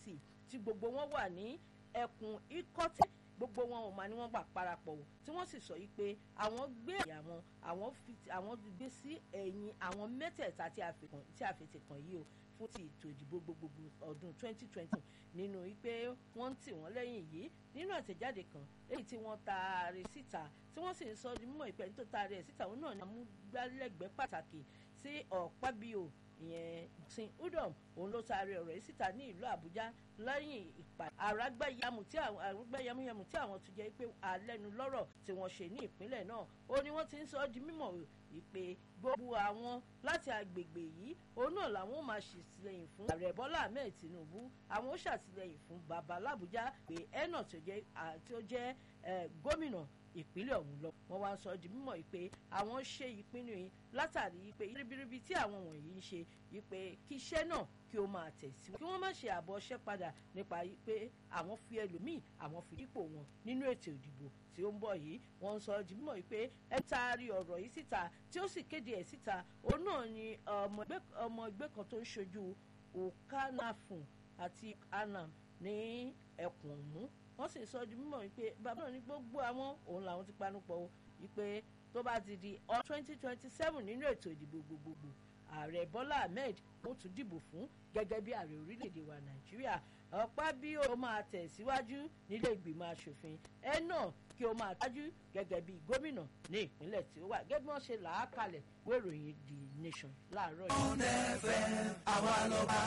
apc tí gbogbo wọn wà ní ẹkùn ikọ́tẹ̀ gbogbo wọn ò máa ní wọ́n gbà parapọ̀ o tí wọ́n sì sọ yìí pé àwọn gbé ẹ̀yà wọn àwọn fi àwọn gbé sí ẹ̀yìn àwọn mẹ́tẹ̀ẹ̀ta tí a fi kàn tí a fi ti kàn yìí o fún ti ètò ìdìbò gbogbogbò ọdún 2020 nínú wípé wọ́n ń tì wọ́n lẹ́yìn yìí nínú àtẹ̀jáde kan èyí tí wọ́n taari síta tí wọ́n sì ń sọ di mímọ̀ ìpẹ́ tó taari ẹ̀ síta òun náà ni amúgbálẹ́gbẹ̀ẹ́ pàtàkì sí ọ̀pábíò ìyẹn sin udom òun ló taari ọ̀rọ̀ yìí síta ní ìlú àbújá lẹ́yìn ìpàdé àrágbáyàmù tí àwọn àrágbáyàmúyàmù tí àwọn tó jẹ́ pé alẹ́nu lọ́rọ̀ tí wọ́n ṣe ní ìpínlẹ̀ náà ó ní wọ́n ti ń sọ ọ́ di mímọ̀ wípé gbogbo àwọn láti agbègbè yìí òun náà làwọn máa ṣètìlẹ́yìn fún ààrẹ bọ́lá ahmed tinubu àwọn ó ṣàtìlẹ́yìn fún bàbá làbújá pé ẹnà tí ó jẹ́ gómìnà ìpínlẹ̀ ọ̀hún lọ wọ́n wá ń sọ di mímọ̀ pé àwọn ṣe ìpinnu yìí látàrí pé ribiribi tí àwọn wọ̀nyí ń ṣe pé kí iṣẹ́ náà kí ó máa tẹ̀síwájú kí wọ́n má ṣe àbọ̀ ṣẹ́ padà nípa pé àwọn fi ẹlòmíì àwọn fi dípò wọn nínú ètò ìdìbò tí ó ń bọ̀ yìí wọ́n ń sọ di mímọ̀ pé ẹ taari ọ̀rọ̀ yìí síta tí ó sì kéde ẹ̀ síta òun náà ni ọmọ ẹgbẹ́ kan tó ń ṣojú okanafun àti anam ní ẹkùn ọ̀hún wọ́n sì sọ di mímọ̀ wípé bàbá náà ní gbogbo àwọn òun làwọn ti panupọ̀ wípé tó bá ti di ọ twenty twenty seven nínú ètò ìdìbò gbogbogbò ààrẹ bọ́lá ahmed ó tún dìbò fún gẹ́gẹ́ bí ààrẹ orílẹ̀-èdè wa nàìjíríà ọ̀pá bí ó máa tẹ̀síwájú nílé ìgbìmọ̀ asòfin ẹ náà kí ó máa tájú gẹ́gẹ́ bí gómìnà ní ìpínlẹ̀ tí ó wà gẹ́gẹ́ bí wọ́n ṣe là á kalẹ̀ wéròyìn the nation láàárọ̀ yìí. ọ̀nà ẹ̀fẹ̀ àwa lọ́ba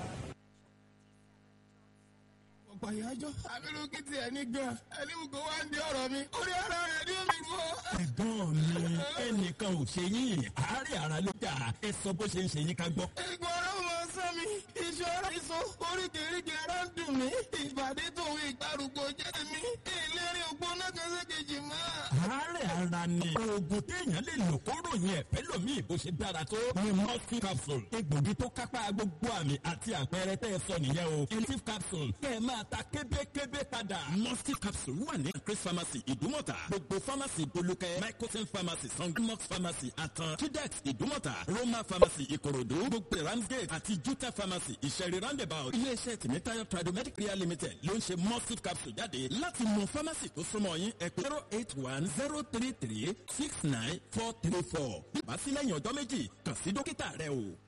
pàyájọ́ abirùkí ti ẹni gan ẹni mú kó wá ń di ọ̀rọ̀ mi orí ara rẹ̀ ní omi rú. ẹ̀gbọ́n mi ẹnìkan ò ṣe yín àárẹ̀ ara ló dà ẹ sọ bó ṣe ń ṣe yín ká gbọ́. ìgbọ̀n ọ̀rọ̀ mọ sọ mi ìṣòro ìṣó oríkèéríkèé ara ń dùn mí ìbàdí tòun ìgbàrúgbó jẹ́ mi ìlérí ògbóná kẹsẹ̀kejì mọ́. àárẹ̀ ara ni oògùn téèyàn lè lò kó ròyìn ẹ̀fẹ́ lòmíì bó ṣe dára tó ni mustif capsule egbògi tó kápá gbogbo àmì àti àpẹẹrẹ tẹ́ ẹ sọ nìyẹn o mustif capsule kẹ́ ẹ máa ta kébékébé padà. mustif capsule wà ní chris pharmacy ìdúmọ̀tà gbogbo pharmacy bolúkẹ́ microsen pharmacy sangomox pharmacy àtàn tudex ìdúmọ̀tà roma pharmacy ìkòròdú gbogbo ramsgate àti juta pharmacy ìṣẹ̀rí roundabout iléeṣẹ́ tìmítayọ̀ tradomedic care limited ló ń ṣe mustif capsule jáde láti mọ pharmacy tó súnmọ́ yín ẹ pè zero eight one zero three three six nine four three four. ìbásílẹ̀yìn ọjọ́ méjì kàn sí dókítà rẹ o.